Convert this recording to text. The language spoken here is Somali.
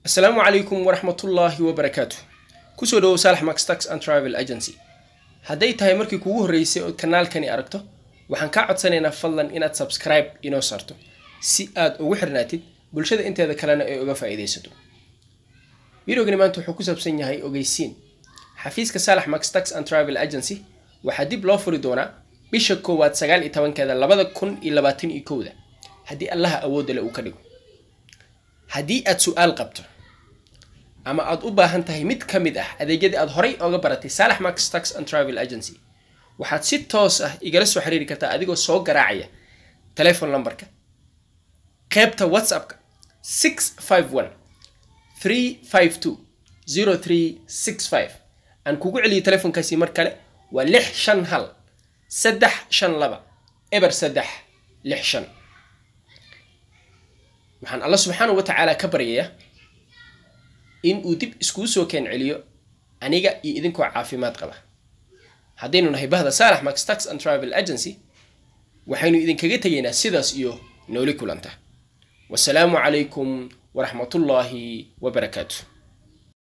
asalaamu calaykum waraxmatullaahi wabarakaatu kusoo dhawow saalax max tax and travel agency hadday tahay markii kugu horreysay ood kanaalkani aragto waxaan kaa codsanaynaa fadlan inaad subscribe inoo saarto si aad ugu xirnaatid bulshada inteeda kalena ay uga faa'iidaysato videogani maanta wuxuu ku saabsan yahay ogeysiin xafiiska saalax max tax and travel agency waxaa dib loo furi doonaa bisha koowaad sagaal iyo tobankeeda labada kun iyo labaatan iyo kowda haddii allaha awoodda le uu ka dhigo haddii aad su-aal qabto ama aad u baahan tahay mid ka mid ah adeegyadii aad horay oga baratay saalax max tax and travel agency waxaad si toos ah igala soo xiriiri kartaa adigoo soo garaacaya telefon numberka qeybta whatsappka six five one three five two zero three six five aan kugu celiyo telefonkaasi mar kale waa lix shan hal saddex shan laba eber saddex lix shan waxaan alla subxaanahu wa tacaala ka baryayaa in uu dib iskuu soo keen celiyo aniga iyo idinkoo caafimaad qaba haddaynu nahay bahda saalax max tax and travel agency waxaynu idinkaga tegaynaa sidaas iyo nooli kulanta wasalaamu calaykum waraxmatullaahi wabarakaatu